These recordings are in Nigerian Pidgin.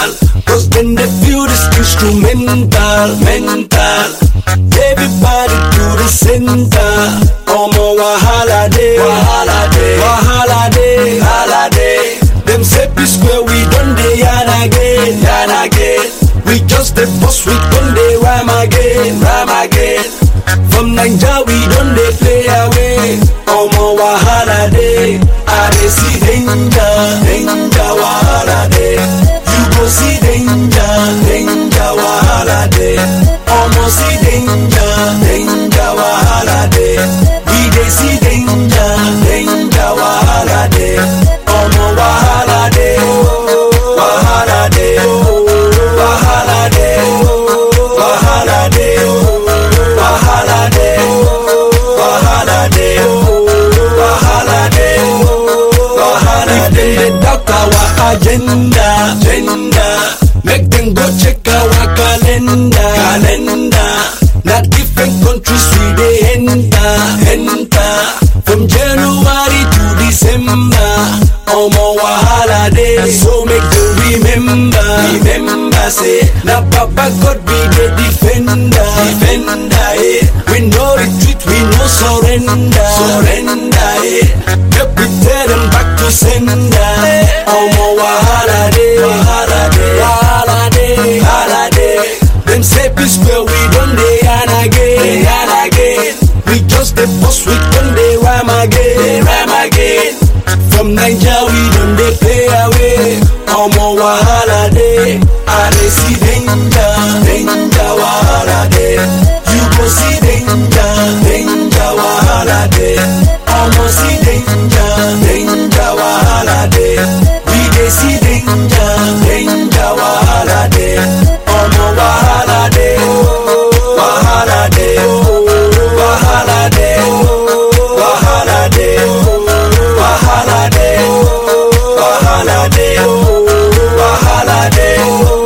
Cause then they feel this instrumental, mental. Everybody to the center. Omo wahala day, wahala day, wahala day, wahala day. Them say peace where we done day yan again, yan again. We just the boss, we done day rhyme again, rhyme again. From Naija we done they play away. Omo wahala day, I dey see danger, danger wahala day. You go see danger, danger wahala day. Omo see danger, danger wahala day. We dey see danger, danger wahala day. Omo wahala day, wahala day, wahala day, wahala day, wahala day, wahala day, wahala day, wahala day. If dem dey doubt our agenda, agenda, make dem go check our calendar, calendar. Na different countries we dey enter, enter. From January to December, omo wahala dey. So make dem remember, remember say na Baba God be the defender, defender. Eh. We no retreat, we no surrender, surrender. Eh. Make we tell them back to sender. Omo wahala dey, wahala dey, wahala dey, wahala dey. Them say peace where we done dey yan again, yan again. We just the boss, we done dey rhyme again, rhyme again. From Naija we done dey play away. Omo wahala dey, I dey see danger, danger wahala dey. You go see danger, danger wahala dey. Omo see danger, danger wahala dey. We dey see danger, danger wahala dey. Omo wahala dey, wahala dey, wahala dey, wahala dey, wahala dey, wahala dey, wahala dey,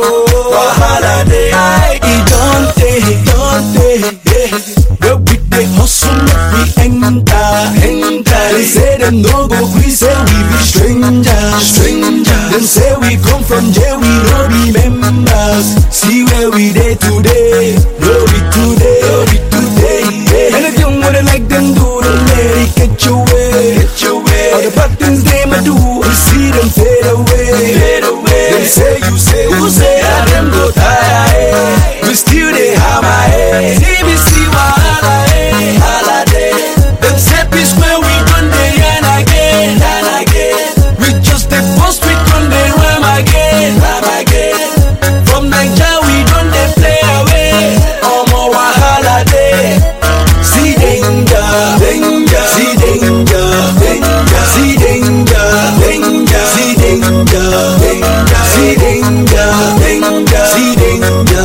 wahala dey. E don tey, e don tey, yeah. Where we dey hustle make we enter, enter. Dem say dem no go gree say we be strangers, strangers. Dem say we come from jail, we no be members. See where we dey today, no be today, no be today. Yeah. Anything what they like them do, don't let it get your way, get your way. All the bad things they might do, we see them fade away, fade away. Them say you say who say I them go tire, eh. We still dey hammer, eh. TBC wahala, eh. Wahala dey. Them say peace where we done dey yan again, yan again. We just dey post, we done dey rhyme again, rhyme again. From Naija we done dey play away. Omo wahala dey. See danger, danger, see danger, danger, see danger, danger, see danger, danger, see danger, danger, see danger.